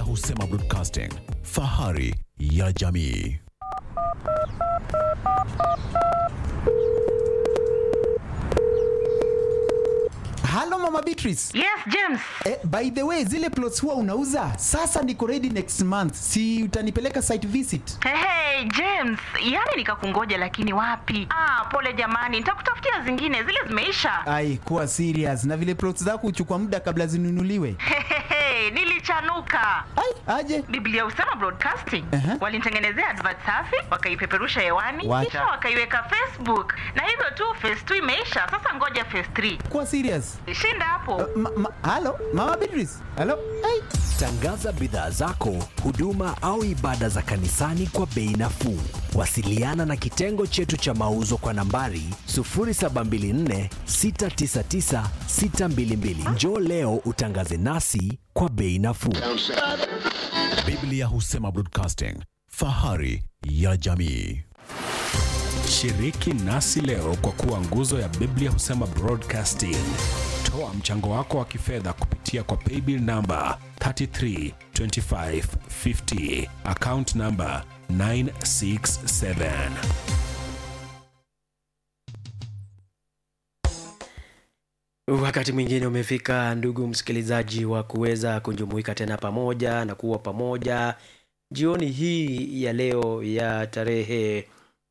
Husema Broadcasting, fahari ya jamii. Halo Mama Beatrice. Yes, James. Eh, by the way, zile plots huwa unauza? Sasa niko ready next month. Si utanipeleka site visit? Hey, hey, James, yaani nikakungoja lakini wapi? Ah, pole jamani, nitakutafutia zingine, zile zimeisha. Ai, kuwa serious. Na vile plots zako huchukua muda kabla zinunuliwe. Hehehe, nilichanuka. Ai, aje. Biblia Usama Broadcasting Aha. walinitengenezea advert safi, wakaipeperusha hewani, Wacha. kisha wakaiweka Facebook, na hivyo tu phase 2 imeisha. Sasa ngoja phase 3. Kuwa serious. Shinda hapo. Ma, ma, halo Mama Beatrice. Halo. Ai. Tangaza bidhaa zako, huduma au ibada za kanisani kwa bei nafuu. Wasiliana na kitengo chetu cha mauzo kwa nambari 0724 699 622. Njoo leo utangaze nasi kwa bei nafuu. Biblia Husema Broadcasting, fahari ya jamii. Shiriki nasi leo kwa kuwa nguzo ya Biblia Husema Broadcasting. Toa mchango wako wa kifedha kupitia kwa paybill namba 332550 account namba 967. Wakati mwingine umefika, ndugu msikilizaji, wa kuweza kujumuika tena pamoja na kuwa pamoja jioni hii ya leo ya tarehe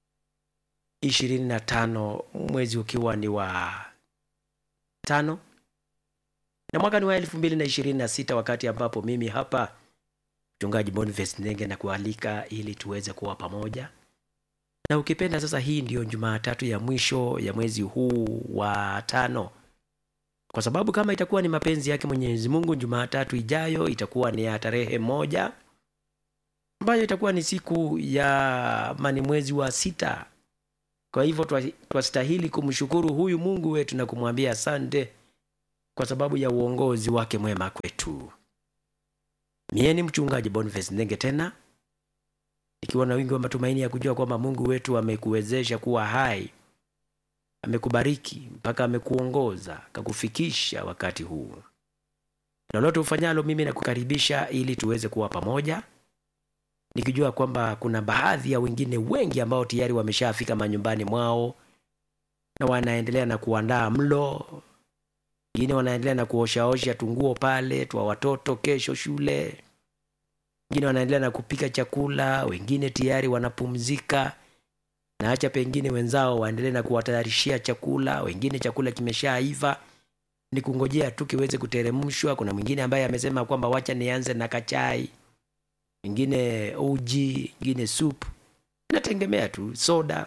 25 mwezi ukiwa ni wa tano na mwaka ni wa elfu mbili na ishirini na sita wakati ambapo mimi hapa mchungaji Boniface Ndenge na kualika ili tuweze kuwa pamoja na ukipenda sasa, hii ndiyo Jumatatu ya mwisho ya mwezi huu wa tano kwa sababu kama itakuwa ni mapenzi yake Mwenyezi Mungu, Jumatatu ijayo itakuwa ni ya tarehe moja ambayo itakuwa ni siku ya mani mwezi wa sita. Kwa hivyo twa- twastahili kumshukuru huyu Mungu wetu na kumwambia asante kwa sababu ya uongozi wake mwema kwetu. Mie ni mchungaji Boniface Ndenge tena ikiwa na wingi wa matumaini ya kujua kwamba Mungu wetu amekuwezesha kuwa hai amekubariki mpaka amekuongoza akakufikisha wakati huu. Lolote ufanyalo, mimi nakukaribisha ili tuweze kuwa pamoja, nikijua kwamba kuna baadhi ya wengine wengi ambao tayari wameshafika manyumbani mwao na wanaendelea na kuandaa mlo, wengine wanaendelea na kuoshaosha tunguo pale twa watoto kesho shule, wengine wanaendelea na kupika chakula, wengine tayari wanapumzika na acha pengine wenzao waendelee na kuwatayarishia chakula, wengine chakula kimeshaiva ni kungojea tu kiweze kuteremshwa. Kuna mwingine ambaye amesema kwamba wacha nianze na kachai, mwingine uji, mwingine supu, inategemea tu, soda,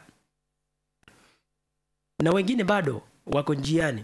na wengine bado wako njiani,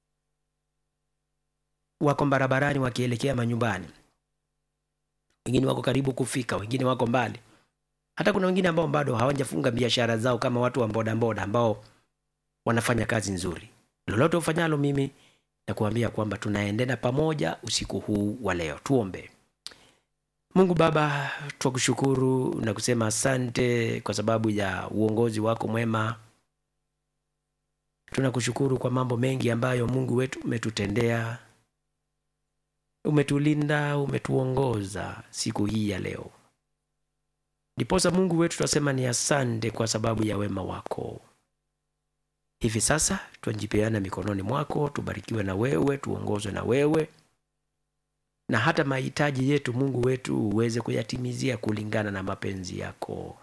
wako barabarani wakielekea manyumbani, wengine wako karibu kufika, wengine wako mbali hata kuna wengine ambao bado hawajafunga biashara zao kama watu wa bodaboda ambao wanafanya kazi nzuri. Lolote ufanyalo, mimi nakuambia kwamba tunaendana pamoja usiku huu wa leo. Tuombe. Mungu Baba, twakushukuru na kusema asante kwa sababu ya uongozi wako mwema. Tunakushukuru kwa mambo mengi ambayo Mungu wetu umetutendea, umetulinda, umetuongoza siku hii ya leo. Ndiposa Mungu wetu tunasema ni asante kwa sababu ya wema wako. Hivi sasa twajipeana mikononi mwako, tubarikiwe na wewe, tuongozwe na wewe, na hata mahitaji yetu Mungu wetu uweze kuyatimizia kulingana na mapenzi yako.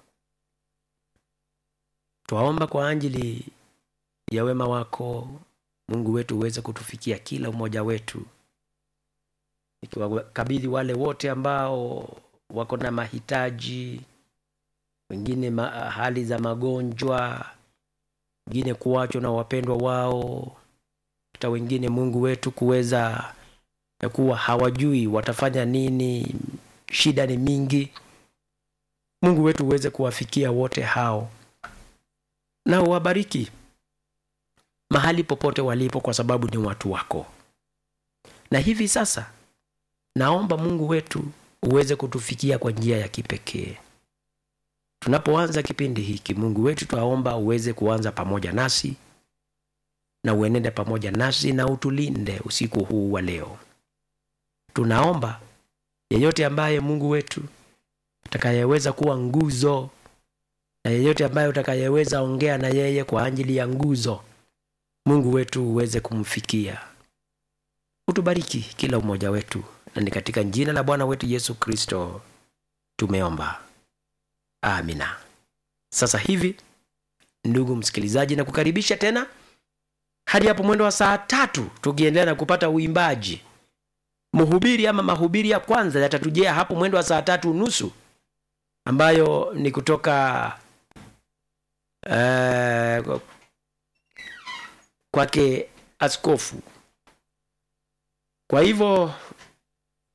Twaomba kwa ajili ya wema wako Mungu wetu uweze kutufikia kila mmoja wetu, ikiwakabidhi wale wote ambao wako na mahitaji wengine ma, hali za magonjwa, wengine kuachwa na wapendwa wao, hata wengine Mungu wetu kuweza kuwa hawajui watafanya nini, shida ni mingi. Mungu wetu uweze kuwafikia wote hao na uwabariki mahali popote walipo, kwa sababu ni watu wako. Na hivi sasa naomba Mungu wetu uweze kutufikia kwa njia ya kipekee tunapoanza kipindi hiki. Mungu wetu, twaomba uweze kuanza pamoja nasi na uenende pamoja nasi na utulinde usiku huu wa leo. Tunaomba yeyote ambaye mungu wetu atakayeweza kuwa nguzo na yeyote ambaye utakayeweza ongea na yeye kwa ajili ya nguzo mungu wetu uweze kumfikia utubariki kila umoja wetu na ni katika jina la bwana wetu yesu kristo tumeomba amina sasa hivi ndugu msikilizaji na kukaribisha tena hadi hapo mwendo wa saa tatu tukiendelea na kupata uimbaji mhubiri ama mahubiri ya kwanza yatatujia hapo mwendo wa saa tatu nusu ambayo ni kutoka uh, kwake askofu kwa hivyo